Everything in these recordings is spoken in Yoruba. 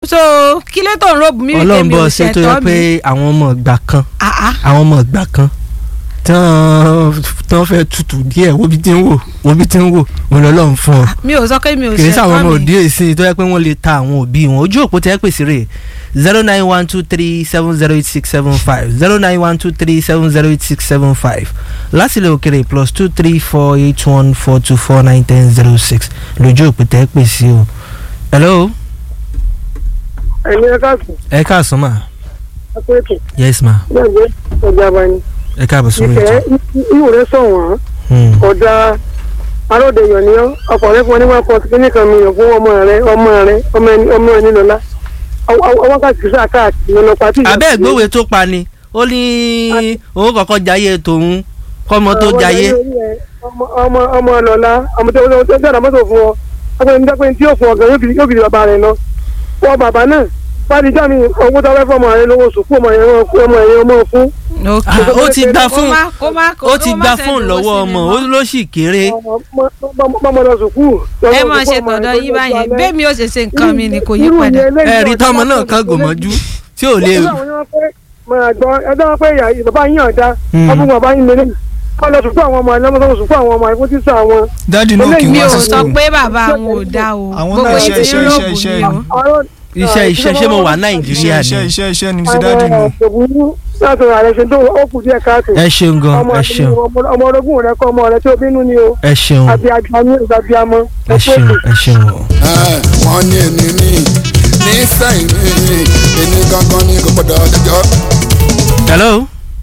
so kí ló tó ń ròbù mí wípé ọlọ́run mi ò bọ̀ ṣe tó yẹ ṣẹ̀tọ́ pé mi. àwọn ọmọ ìgbà kan Ah, ah. àwọn ọmọ ìgbà kan tán tán fẹ́ tutù díẹ̀ wo bí tí ń wò wo bí tí ń wò òun lọ́lọ́run fún ọ mi ò sọ pé mi ò kì í sáwọn ọmọ ṣẹ̀tọ́ òde mi. èsì tó yẹ pé wọ́n lè ta àwọn òbí wọn ojú òpó tẹ́ pèsè rè zero nine one two three seven zero eight six seven five zero nine one two three seven zero eight six seven five lásìlẹ̀ òkèrè plus two three four eight one four two four nine ten zero six lójú òpó tẹ́ pèsè o. hello ẹ̀yin ẹ̀ka sùn ẹ káàsán mà ẹ̀kọ́ ètò yes ma gbẹ̀gbẹ́ ọjà abani ẹ káàbọ̀ sórí ìfẹ́ ètò. ìwò rẹ sọ̀wọ́n Hmm. ọ̀dà aróòdeyọ̀ ni ọ́ ọkọ̀ rẹ fún ọ ní one point kíní kan mílíọ̀n fún ọmọ rẹ ọmọ rẹ ọmọ ẹni ọmọ ẹni lọ́la ọwọ́ káàkiri sáà káàkiri lọ́nà pàtí. abẹ́ ìgbòwe tó pa ni ó ní òun kọ́kọ́ jayé tòun kọ́mọ tó jayé. ọmọ ọmọ ọmọ lọ́la ọmọ tó tó tó dára mọ́tò fún ọ ọmọ ẹni dápẹ́ tí yóò fún ọ gan yóò fi yóò fi di bàbá rẹ lọ wọ́n bàbá náà wádìí jáde owó tó fẹ́ fọ́ ọmọ rẹ lówó sùkú ọmọ yẹn ọmọ yẹn ọmọ fún ok Ah, ó ti gba kó fóònù má kó má ó ti kó má gba send fóònù owó lọ́wọ́ sí mi ọmọ mọ́. ó ló sì kéré. mọ́mọ́ lọ sùkú. ẹ máa ṣe tọ̀dọ̀ yín báyẹn bẹ́ẹ̀ mi ò ṣe ṣe nǹkan mi ni kò yí padà. ẹ̀rí tọmọ náà kan gòmọ́jú tí ò lè. ẹjọ́ wọn pé ìyá bàbá yín ọ̀dà Hmm. ọdún bàbá yín lélẹ̀ kọ́ lọ sùkú àwọn ọmọ ẹ̀ lọ́mọ sùkú àwọn ọmọ ẹ̀ fún tíṣà wọn. dáàdi náà kì í mi wá ò sí sọ school. pé bàbá àwọn ò dá o Àwọn gbogbo náà yìí iṣẹ́, ti iṣẹ́, rògbò iṣẹ́, mi o. Ọ̀rọ̀- iṣẹ́ iṣẹ́ ṣé mo wà iṣẹ́ nàìjíríà iṣẹ́ ni. iṣẹ́ iṣẹ́ ni ti dáàdi nù. àwọn òbúrú láti rà rẹ̀ ṣe tó ó kù díẹ̀ káàtó. ẹ ṣeun gan ọmọ ẹ ṣeun ọmọ orogún rẹ kọ́ ọmọ rẹ tó bínú ni o ẹ ṣeun àbí àgbàmú ìgbàbíamọ. ẹ ṣeun ẹ ṣeun o. wọ́n ní èmi ní ní sẹ́yìn ní èmi gangan ní kò gbọ́dọ̀ jọjọ́. hello.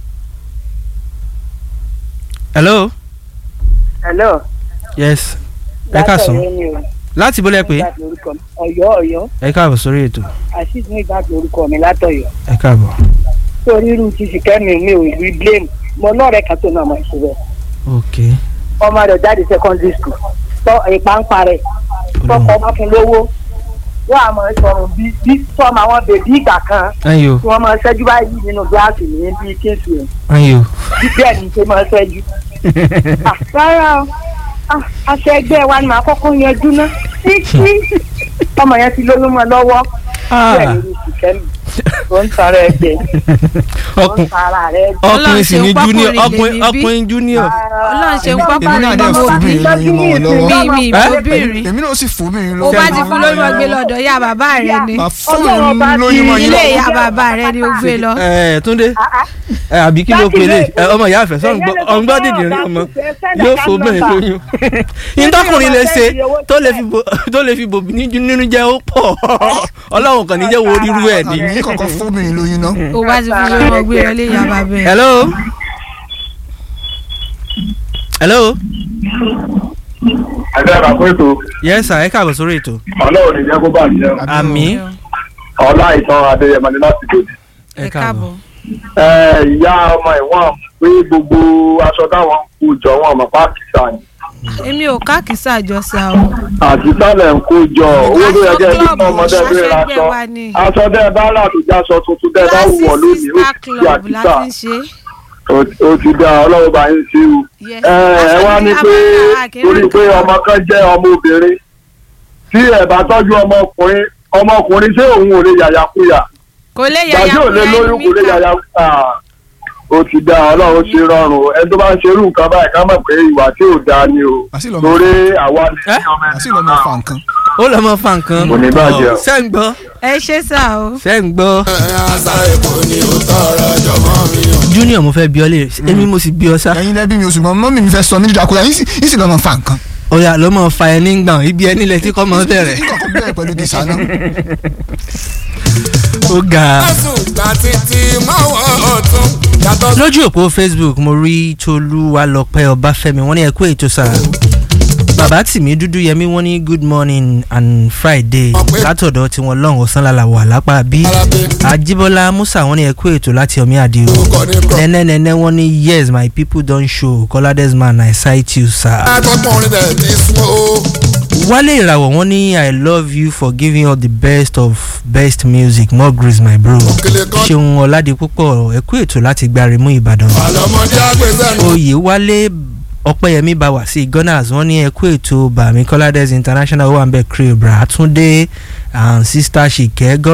hello. hello. yes ẹ káàsán láti bọ́lẹ̀ pé Ọ̀yọ́ Ọ̀yọ́ ẹ káàbọ̀ sórí ètò àṣìṣe ní ìgbà orúkọ mi látọ̀yọ́ ẹ káàbọ̀. torí irú ti sìkẹ́mi mi ò rí blame mo lọ́ọ̀rẹ́ kan tó náà máa ṣe bẹ́ẹ̀ ok ọmọ rẹ̀ jáde secondary school tọ́ ìpàǹpà rẹ̀ tọkọ bá fún lówó wọ́n á máa sọ̀rọ̀ bí bí sọ́mọ àwọn bèbí ìgbà kan ayo tí wọ́n máa ṣẹ́jú báyìí nínú gíláàsì ní bí kéèsì ẹ̀ ayo. bí bẹ́ẹ̀ ni ṣe máa ṣẹ́jú. Ah, rárá o Ah, aṣọ ẹgbẹ́ wa ni màá kọ́kọ́ yanjú ná títí ọmọ yẹn ti lóyún mọ́ lọ́wọ́ bẹ́ẹ̀ ni irú sìkẹ́mi tó ń tara ẹ jẹ tó ń ọkùn tara rẹ jẹ. ọkùnrin sì ní Ọlọ́run ṣe junior ń ọkùnrin pápákọ̀ ọkùnrin junior. Ọlọ́run ṣe ń Èmi- pápá èmi náà rẹ̀ dẹ̀ mọ́ fún mi lóyún mọ́ wọn lọ́wọ́. mi mi ìbòbìnrin èmi náà sì fún mi o lọ́wọ́. bá ti fún lórí wọn gbé lọ́dọ̀ ya bàbá rẹ ni Màá fún mi lóyún mọ́ yín ilé lọ́wọ́. ìyá bàbá rẹ ni o gbé lọ. ẹ túndé ẹ àbí kí ló pélé ẹ ọmọ ìyá àfẹ sọ ọgbọ́n dìde rí ọmọ yóò fò bẹ́ẹ̀ lóyún ìtọ́kùnrin lè ṣe tó lè fi bo tó lè fi bòbí ní- nínú jẹ́ ó pọ̀ ọlọ́run kàn ní jẹ́ wo rírú ẹ̀ ní. Àbí kọ̀ọ̀kan fún mi lóyún náà. o bá ti fún lórí wọn gbé lọ ilé ìyá bàbá rẹ. hello hello ẹgbẹ́ àkàkọ́ ètò yes sir ẹ káàbọ̀ sórí ètò ọlọ́run ní jẹ́ kó bá jẹ́ o. àmì ọlá ìtàn adéyẹmọ ní láti gbòdì. ẹ káàbọ̀. ẹ ìyá ọmọ ìwọ̀n pé gbogbo aṣọ táwọn ń kó jọ wọn ọmọ pákísà ni èmi ò káàkiri àjọsà o. àti sálẹ̀ ń kó jọ owó tó yẹ kẹ́ ẹ Aṣọ bí ọmọdé club, bí ra aṣọ aṣọ ẹgbẹ́ wa ni. aṣọ tẹ́ ẹ bá rà tó jẹ́ aṣọ tuntun tẹ́ ẹ bá wọ̀ Classic lónìí ó sister ti di club àkísà láti ń ṣe. Ó- ó ti dá ọlọ́run bá yín sí o. Yes. ẹ ẹ Aṣọ wá ni ní a pé máa ń rà kiri torí pé nǹkan. ọmọ kan jẹ́ ọmọ obìnrin tí ẹ bá tọ́jú ọmọkùnrin ọmọkùnrin ṣé òun ò lè yàyàkuyà kò lè yàyà gbàdí ò lè lóyún kò lè yàyà ó ti dá ọlọ́run ṣe rọrùn ẹni tó bá ń ṣerú nǹkan báyìí ká mọ̀ pé ìwà tí ò dáa ni o Àṣì lọ́mọ- torí àwa lè Ẹ́? ní ọmọ ẹni àti lọ́mọ fa nǹkan. ó lọ́ mọ fa nǹkan Kò ní bàjẹ́ o. ṣé ń gbọ́ ẹ ṣe sá o. ṣé ń gbọ́ ẹ̀yin àṣà èkó ni ó tọrọ jọmọ mi o. junior mo fẹ́ bí ọ lè èmi mo sì bí ọ sá ẹ̀yin lẹ́bí mi oṣù mọ́ mọ́mí mi fẹ́ sọ mí dídàkúrẹ́ yín sì yín sì lọ́mọ fa nǹkan. ó yá ló mọ fa ẹni gbọ̀n ibi ẹni lẹ tí kò mọ bẹ̀rẹ̀ yín kọ̀ọ̀kan bẹ̀rẹ̀ pẹ̀lú gìsà náà. ó ga. ẹ̀sùn gbà títí mọ́wọ́ ọ̀tún yàtọ̀ sí. lójú òpó facebook mo rí tolúwalọpẹ ọbáfẹ́mi wọ́n ní ẹ kú ètò sáà bàbá tìmí dúdú yẹmí wọ́n ní good morning and friday látọ̀dọ̀ tiwọn lọ́hùn ọ̀sánlálà wà lápá bí àjíbọ́lá musa wọ́n ní ẹ kú ètò láti ọmí àdìo orúkọ ní kọ. nẹ́nẹ́nẹ́nẹ́ wọ́n ní yes my people don show kọ́ládẹ́s man i cite you sir. akọkùnrin rẹ̀ ti sún o. wálé ìràwọ̀ wọ́n ní i love you for giving us the best of best music more grace my bro òkèlè kan ṣeun ọ̀làdìpúpọ̀ ẹ kú ètò láti gbárimú ìbàdàn. àlọ́mọdé àgbẹ̀sẹ̀nu. oyè wálé ọpẹ́yẹmí bá wà sí gunners wọ́n ní ẹkú ètò bàmí kọ́ládẹ́s international wà ń bẹ̀ crew bra túndé and sister ṣìkẹ́